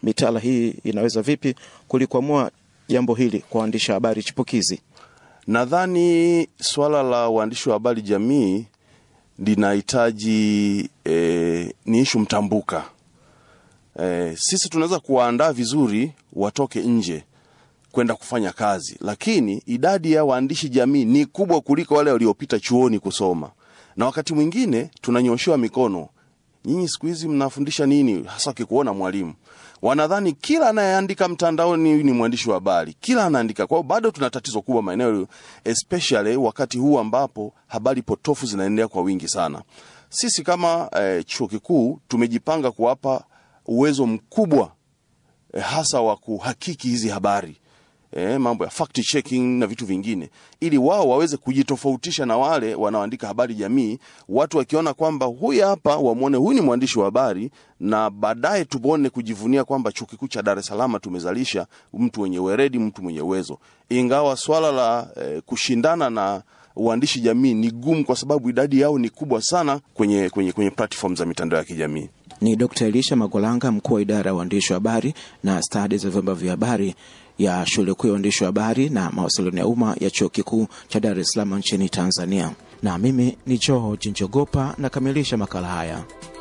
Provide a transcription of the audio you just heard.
mitaala hii inaweza vipi kulikwamua jambo hili kwa waandishi wa habari chipukizi? Nadhani swala la uandishi wa habari jamii linahitaji e, ni ishu mtambuka. E, sisi tunaweza kuwaandaa vizuri watoke nje kwenda kufanya kazi, lakini idadi ya waandishi jamii ni kubwa kuliko wale waliopita chuoni kusoma, na wakati mwingine tunanyoshewa mikono. Nyinyi siku hizi mnafundisha nini? Hasa wakikuona mwalimu, wanadhani kila anayeandika mtandaoni ni mwandishi wa habari, kila anaandika. Kwa hiyo bado tuna tatizo kubwa maeneo, especially wakati huu ambapo habari potofu zinaendelea kwa wingi sana. Sisi kama eh, chuo kikuu tumejipanga kuwapa uwezo mkubwa eh, hasa wa kuhakiki hizi habari eh, mambo ya fact checking na vitu vingine, ili wao waweze kujitofautisha na wale wanaoandika habari jamii. Watu wakiona kwamba huyu hapa, wamwone huyu ni mwandishi wa habari, na baadaye tuone kujivunia kwamba chuo kikuu cha Dar es Salaam tumezalisha mtu mwenye weredi, mtu mwenye uwezo. Ingawa swala la eh, kushindana na uandishi jamii ni gumu, kwa sababu idadi yao ni kubwa sana kwenye, kwenye, kwenye platform za mitandao ya kijamii. Ni Dr. Elisha Magolanga, mkuu wa idara ya uandishi wa habari na stadi za vyombo vya habari ya shule kuu ya uandishi wa habari na mawasiliano ya umma ya chuo kikuu cha Dar es Salaam nchini Tanzania. Na mimi ni George Njogopa nakamilisha makala haya.